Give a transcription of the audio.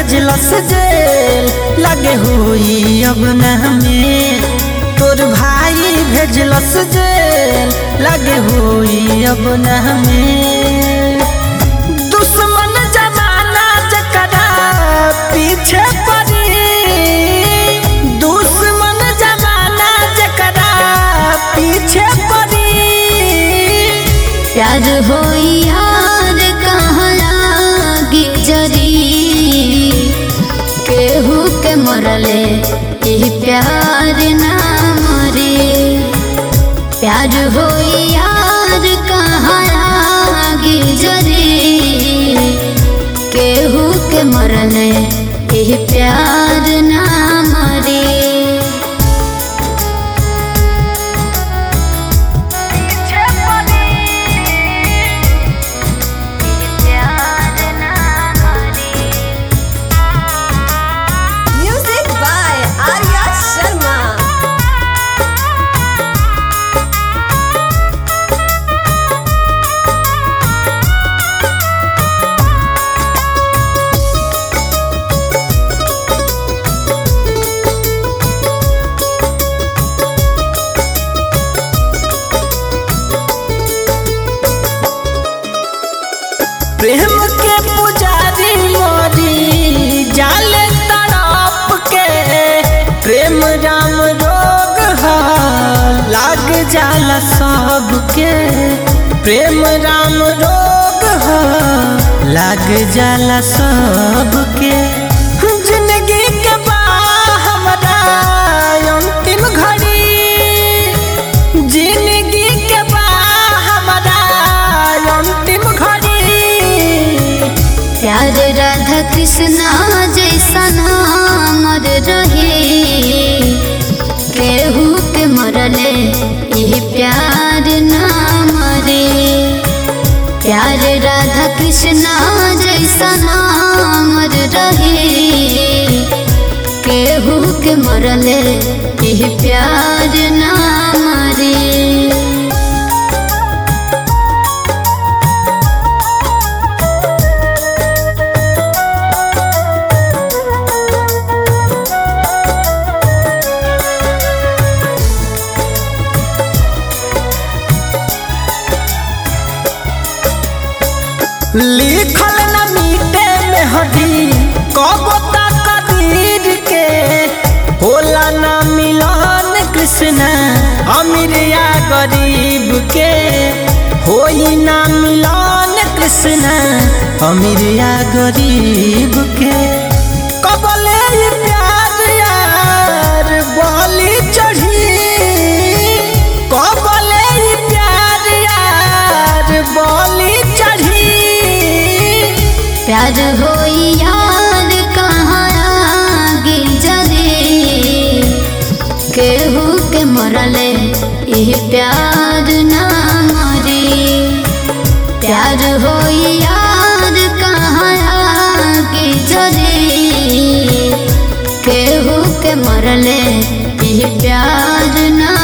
भेजलस जेल लगे हुई अब न हमें तोर भाई भेजलस जेल लगे हुई अब न हमें दुश्मन जमाना जकरा पीछे पड़ी दुश्मन जमाना जकरा पीछे पड़ी प्यार हो यार कहाँ लागी जरी केहू के मरले यही प्यार ना मरे प्यार हो यार कहाँ लागी जरी केहू के मरले यही प्यार ना मरे Music by Arya Sharma. प्रेम के पुजारी मोरी जाले तड़प के प्रेम राम रोग है लाग जाला सबके प्रेम राम रोग है लाग जाला सबके जिंदगी के बा हमरा अंतिम घड़ी जिंदगी के बा हमरा अंतिम घड़ी प्यार राधा कृष्णा जैसा नामर रहे केहू के मरले यही प्यार ना मरे प्यार राधा कृष्णा जैसा नामर रहे केहू के मरले यही प्यार ना मरे लिखल न मीटे में हडी कबो तकदीर के होला न मिलन कृष्ण अमीर या गरीब के होई न मिलन कृष्ण अमीर या गरीब के कबले ई प्यार यार बलि चढ़ी कबले ई प्यार यार बलि चढ़ी प्यार हो यार कहाँ आगे जरे केहू के मरले यही प्यार ना मरे प्यार हो यार कहाँ आगे जरे केहू के मरले यही प्यार ना